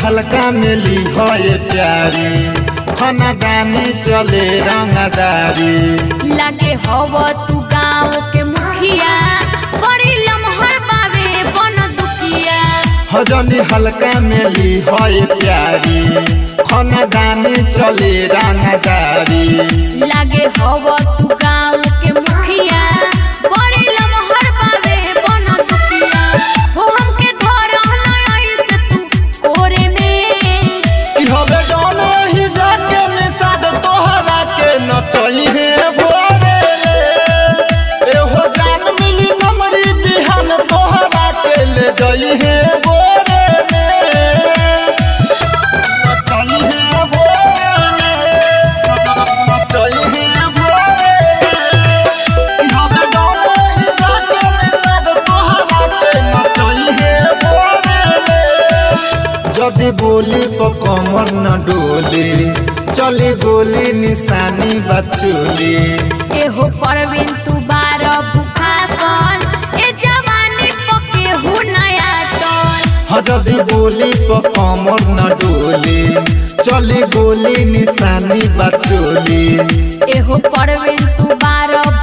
हल्का मिली है प्यारी खाना दानी चले रंगदारी लागे हव तू गाँव के मुखिया बड़ी लमहर बावे बन दुखिया हजनी हल्का मिली है प्यारी खाना दानी चले रंगदारी लागे हव तू गाँव के मुखिया बड़ी लमहर बावे बन दुखिया हो हमके धरहला ऐसे तू कोरे में कि हवे जौन वही जाके निषाद तोहरा के नचई है भोरे रे एहो जान मिली नमरी बिहान तोहरा के ले जई है भोरे रे नचई है भोरे रे नचई है भोरे रे कि हवे जौन वही जाके निषाद तोहरा के नचई है भोरे रे जदि बोली तो कमर न डोली चली गोली निशानी बचोली एहो परवीन तू बार भूखासन ए जवानी पके हु नया टन हाँ जदि बोली तो कमर न डोली चली गोली निशानी बचोली एहो परवीन तू बार